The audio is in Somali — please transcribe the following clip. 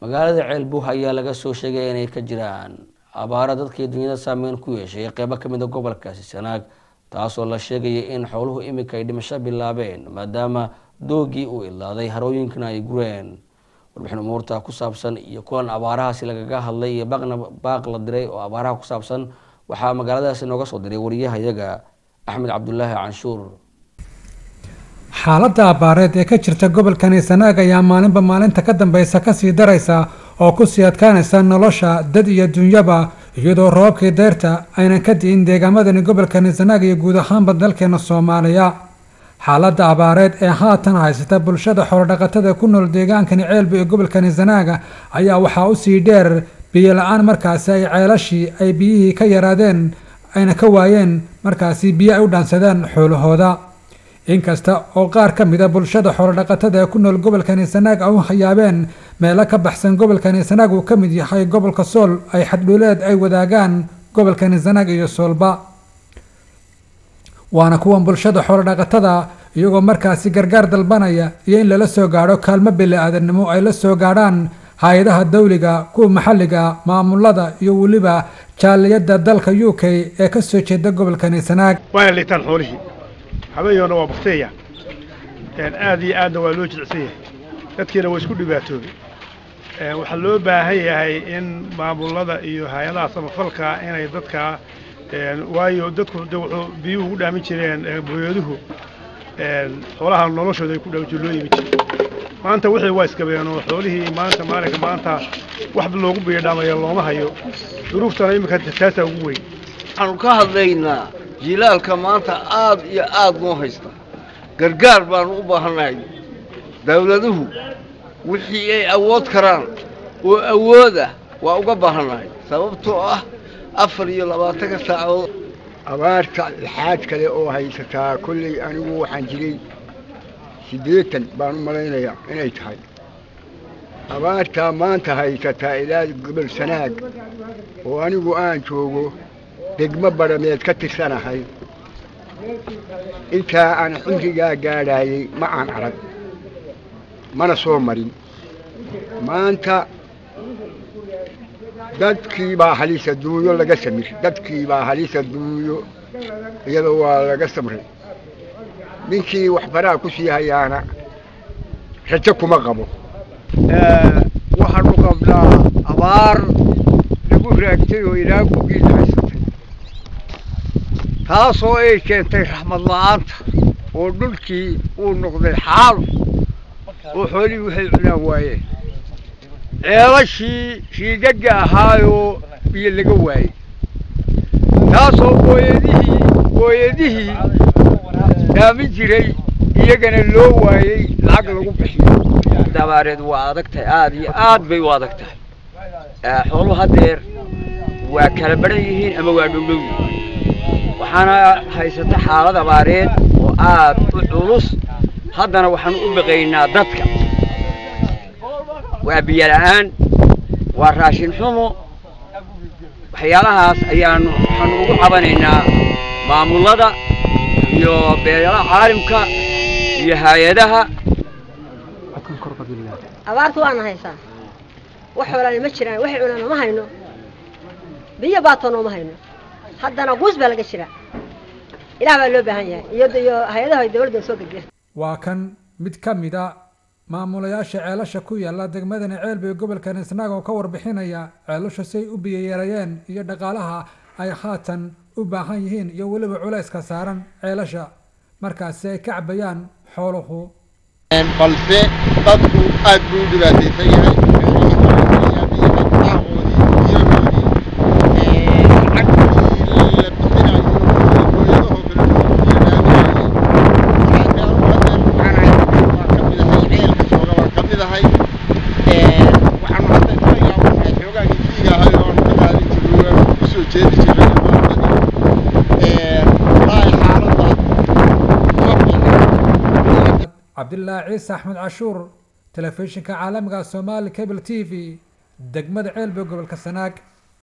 magaalada ceelbuh ayaa laga soo sheegay inay ka jiraan abaara dadkii dunyada saameyn ku yeeshay qeybo kamid a gobolkaasi sanaag taasoo la sheegaya in xooluhu iminka ay dhimasho bilaabeen maadaama doogii uu ilaaday harooyinkana ay gureen warbixin umuurta ku saabsan iyo kulan abaarahaasi lagaga hadlay iyo baaqna baaq la diray oo abaaraha ku saabsan waxaa magaaladaasi nooga soo diray wariyahayaga axmed cabdulaahi canshuur xaaladda abaareed ee ka jirta gobolkani sanaag ayaa maalinba maalinta ka dambeysa kasii daraysa oo kusii adkaanaysa nolosha dad iyo dunyaba iyadoo roobabkii deyrta aynan ka di'in deegaamadani gobolkani sanaag iyo guud ahaanba dalkeena soomaaliya xaaladda abaareed ee haatan haysata bulshada xoolodhaqatada ku nool deegaankani ceelba ee gobolkani sanaaga ayaa waxaa usii dheer biyo la-aan markaasi ay ceelashii ay biyihii ka yaraadeen ayna ka waayeen markaasi biyo ay u dhaansadeen xoolahooda inkasta oo qaar ka mida bulshada xoolodhaqatada ee ku nool gobolkani sanaag ay u hayaabeen meelo ka baxsan gobolkani sanaag uu ka mid yahay gobolka sool ay xadhuuleed ay wadaagaan gobolkani sanaag iyo soolba waana kuwan bulshada xoolodhaqatada iyagoo markaasi gargaar dalbanaya iyo in lala soo gaadho kaalmo bili-aadannimo ay la soo gaadhaan hay-adaha dawliga kuwa maxalliga maamulada iyo weliba jaaliyadda dalka u k ee kasoo jeeda gobolkani sanaag waana liitaan xoolihii habeeyoona waa bakteeya aad iyo aadna waa loo jilcsan yahay dadkiina waa isku dhibaatoobay waxaa loo baahan yahay in maamulada iyo hay-adaha samafalka inay dadka waayo dadku de wuxuu biyuhu ugu dhaamin jireen booyaduhu xoolaha noloshooda ay ku dhaamin jireen loo yimi jire maanta wixii waa iskabeen oo xoolihii maanta maalinka maanta wax loogu biyadhaamaya looma hayo duruuftana iminka taasaa ugu weyn waxaanu ka hadlaynaa jilaalka maanta aad iyo aad noo haysta gargaar baanu u baahannahay dawladuhu wixii ay awood karaan oo awood ah waa uga baahannahay sababtoo ah afar iyo labaatanka saacadood abaarta lixaad kale oo haysataa kolley anigu waxaan jiray siddeetan baan u malaynayaa inay tahay abaartaa maanta haysataa ilaa gobol sanaag oo anigu aan joogo degmo badhameed ka tirsanahay intaa aan xilligaa gaadhaayey ma aan arag mana soo marin maanta dadkii baa halisa duunyo laga samir dadkii baa halisa duunyo iyadoo waa laga samray ninkii waxbaraa ku sii hayaana rajo kuma qabo waxaanu qabnaa abaar lagu raagtay oo ilaa gugiis haysatay taasoo ay keentay raxmad la-aanta oo dhulkii uu noqday xaal oo xoolihii waxay cunaan waayeen ceelashii riigagga ahaayoo biyo laga waayey taasoo booyadihii booyadihii dhaamin jiray iyagana loo waayey lacag lagu bixiyo abaareed waa adag tahay aad iyo aad bay u adag tahay xooluhu haddeer waa kala baran yihiin ama waa dhowdhow yihiin waxaana haysata xaalad abaareed oo aad u culus haddana waxaanu u baqaynaa dadka waa biyo la-aan waa raashin xumo waxyaalahaas ayaanu waxaanu ugu cabanaynaa maamulada iyo beelaha caalimka iyo hay-adaha abaarta waana haysaa wax xoolaana ma jiraan waxay cunaan ma hayno biyo baatoona uma hayno haddana quus baa laga jiraa ilaah baa loo baahan yahay iyo iyo hay-adaha dawladda soo gediya waa kan mid ka mid a maamulayaasha ceelasha ku yaala degmadani ceelba ee gobolkan isnaag oo ka warbixinaya ceelasha say u biyoyeerayeen iyo dhaqaalaha ay haatan u baahan yihiin iyo weliba culayska saaran ceelasha markaasi ay ka cabayaan xooluhu balse dadku aad buu u dhibaataysan yahay cabdilaahi ciise axmed cashuur telefishinka caalamiga soomaali cable t v degmada ceelbe gobolka sanaag